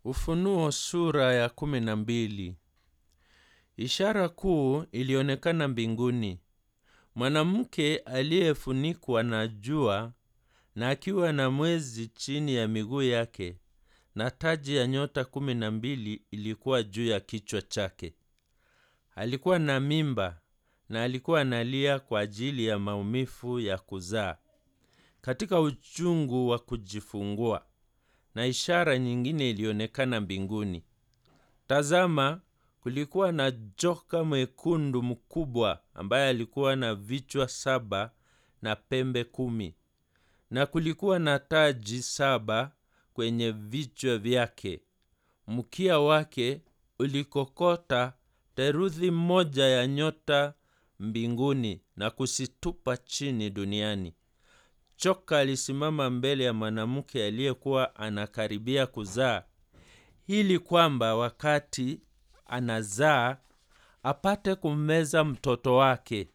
Ufunuo sura ya kumi na mbili. Ishara kuu ilionekana mbinguni, mwanamke aliyefunikwa na jua na akiwa na mwezi chini ya miguu yake, na taji ya nyota kumi na mbili ilikuwa juu ya kichwa chake. Alikuwa na mimba na alikuwa analia kwa ajili ya maumivu ya kuzaa katika uchungu wa kujifungua. Na ishara nyingine ilionekana mbinguni. Tazama, kulikuwa na joka mwekundu mkubwa ambaye alikuwa na vichwa saba na pembe kumi, na kulikuwa na taji saba kwenye vichwa vyake. Mkia wake ulikokota theluthi moja ya nyota mbinguni na kuzitupa chini duniani. Joka alisimama mbele ya mwanamke aliyekuwa anakaribia kuzaa, ili kwamba wakati anazaa apate kummeza mtoto wake.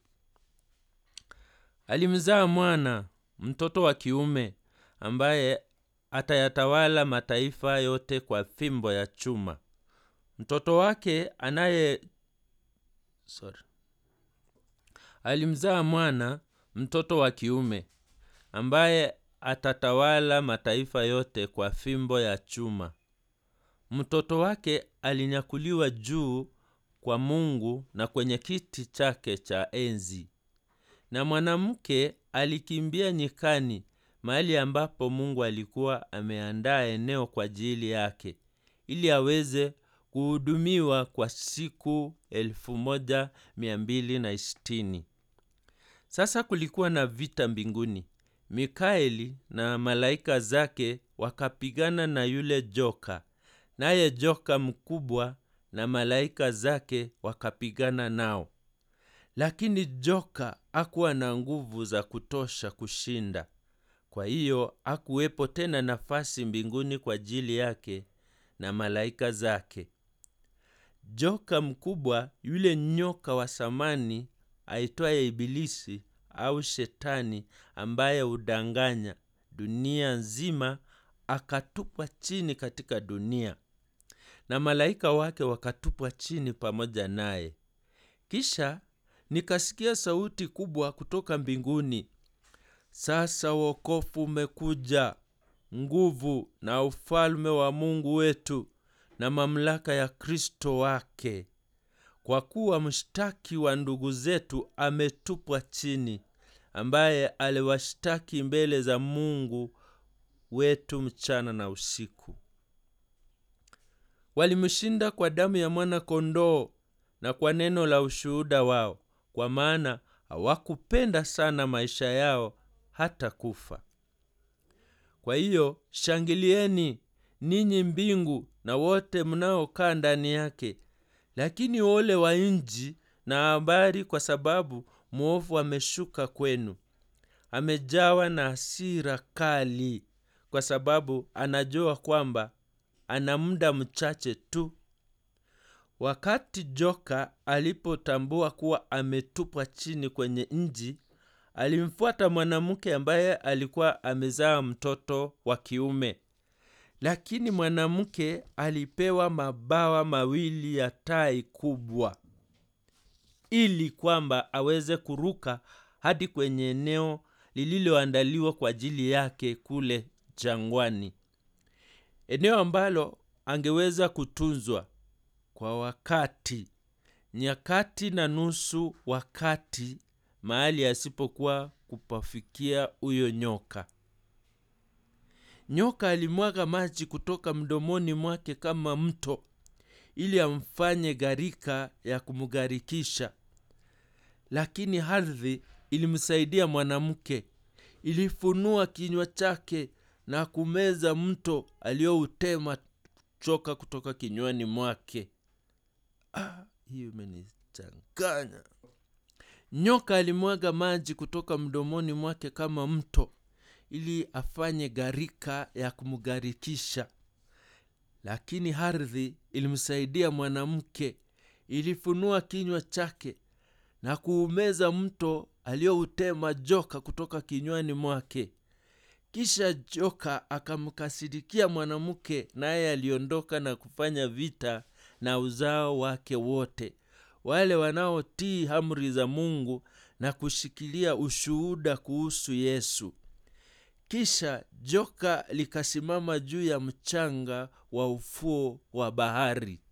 Alimzaa mwana, mtoto wa kiume, ambaye atayatawala mataifa yote kwa fimbo ya chuma. Mtoto wake anaye sorry. Alimzaa mwana, mtoto wa kiume, ambaye atatawala mataifa yote kwa fimbo ya chuma. Mtoto wake alinyakuliwa juu kwa Mungu na kwenye kiti chake cha enzi. Na mwanamke alikimbia nyikani, mahali ambapo Mungu alikuwa ameandaa eneo kwa ajili yake, ili aweze kuhudumiwa kwa siku elfu moja mia mbili na sitini. Sasa kulikuwa na vita mbinguni. Mikaeli na malaika zake wakapigana na yule joka, naye joka mkubwa na malaika zake wakapigana nao. Lakini joka hakuwa na nguvu za kutosha kushinda. Kwa hiyo hakuwepo tena nafasi mbinguni kwa ajili yake na malaika zake. Joka mkubwa, yule nyoka wa samani aitwaye Ibilisi au Shetani, ambaye hudanganya dunia nzima, akatupwa chini katika dunia, na malaika wake wakatupwa chini pamoja naye. Kisha nikasikia sauti kubwa kutoka mbinguni, sasa wokovu umekuja, nguvu na ufalme wa Mungu wetu na mamlaka ya Kristo wake, kwa kuwa mshtaki wa ndugu zetu ametupwa chini, ambaye aliwashtaki mbele za Mungu wetu mchana na usiku. Walimshinda kwa damu ya mwana-kondoo na kwa neno la ushuhuda wao, kwa maana hawakupenda sana maisha yao hata kufa. Kwa hiyo shangilieni ninyi mbingu na wote mnaokaa ndani yake. Lakini ole wa nchi na habari, kwa sababu mwovu ameshuka kwenu, amejawa na hasira kali, kwa sababu anajua kwamba ana muda mchache tu. Wakati joka alipotambua kuwa ametupwa chini kwenye nchi, alimfuata mwanamke ambaye alikuwa amezaa mtoto wa kiume. Lakini mwanamke alipewa mabawa mawili ya tai kubwa, ili kwamba aweze kuruka hadi kwenye eneo lililoandaliwa kwa ajili yake kule jangwani, eneo ambalo angeweza kutunzwa kwa wakati, nyakati na nusu wakati, mahali asipokuwa kupafikia huyo nyoka. Nyoka alimwaga maji kutoka mdomoni mwake kama mto, ili amfanye gharika ya kumgharikisha. Lakini ardhi ilimsaidia mwanamke, ilifunua kinywa chake na kumeza mto alioutema choka kutoka kinywani mwake. Ah, hiyo imenichanganya. Nyoka alimwaga maji kutoka mdomoni mwake kama mto ili afanye gharika ya kumgharikisha. Lakini ardhi ilimsaidia mwanamke, ilifunua kinywa chake na kuumeza mto alioutema joka kutoka kinywani mwake. kisha joka akamkasirikia mwanamke naye aliondoka na kufanya vita na uzao wake wote wale wanaotii amri za mungu na kushikilia ushuhuda kuhusu yesu kisha joka likasimama juu ya mchanga wa ufuo wa bahari